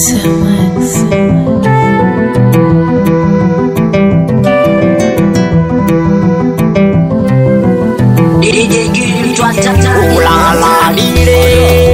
ulalalile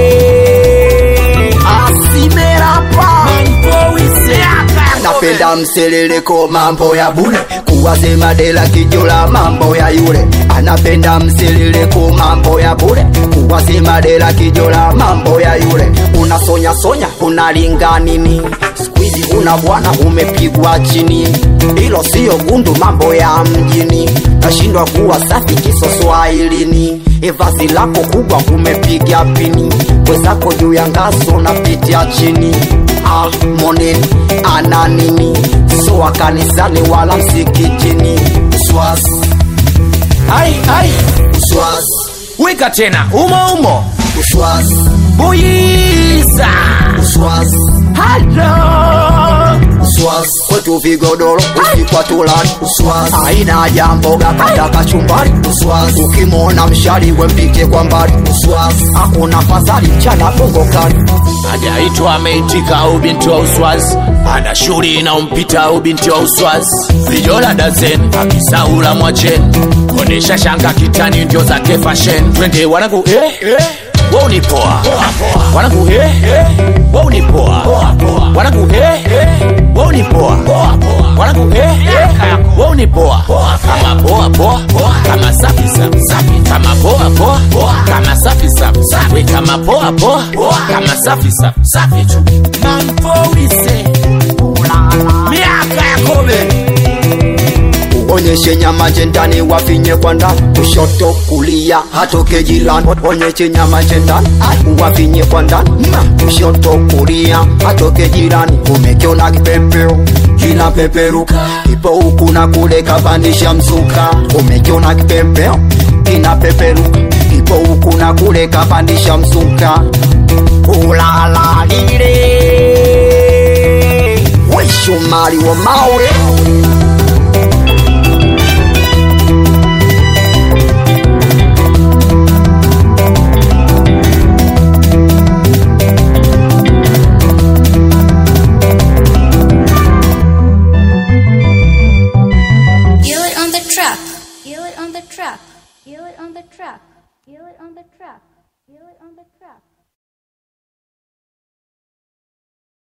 asimerapa napenda mseleleko mambo ya bule kuwasema dela kijula mambo ya yule anapenda mseleleko mambo ya bule kuwasema dela kijula mambo ya yule unasonya sonya unalinga nini skuizi una bwana umepigwa chini hilo siyo gundu mambo ya mjini nashindwa kuwa safi kisoswahilini evasi lako kubwa umepiga pini wezako juu ya ngaso napitia chini ah, moneni ana nini soa kanisani wala msikitini swas ai ai swas wika tena umo umo uswas buyiza uswas halo uswas kwetu vigodoro usikwa tulani uswas aina jamboga kata kachumbari uswas ukimwona mshari wempike kwa mbali uswas hakuna fadhali mchana bongo kali hajaitwa ameitika au binti wa uswazi ana shughuli inaompita au binti wa uswazi vijola dazen akisaula mwacheni konesha shanga kitani ndio zake fashen twende wanangu eh, eh. Wao ni poa wanangu eh, eh. Wao ni poa wanangu eh, eh. Wao ni poa wanangu eh, eh. Wao ni poa kama poa poa kama safi safi safi kama poa poa kama safi safi safi kama poa poa kama safi safi safi tu mampolise miaka ya kobe onyeshe nyama jendani wafinye kwa ndani kushoto kulia hatoke jirani onyeshe nyama jendani wafinye kwa ndani kushoto kulia hatoke jirani umekiona kipepeo kina peperuka ipo huku na kule kapandisha msuka umekiona kipepeo kina peperuka ipo huku na kule kapandisha msuka ulalalile weshumari wa maure Feel it on the trap. Feel it on the trap. Feel it on the trap. Feel it on the trap. Feel it on the trap.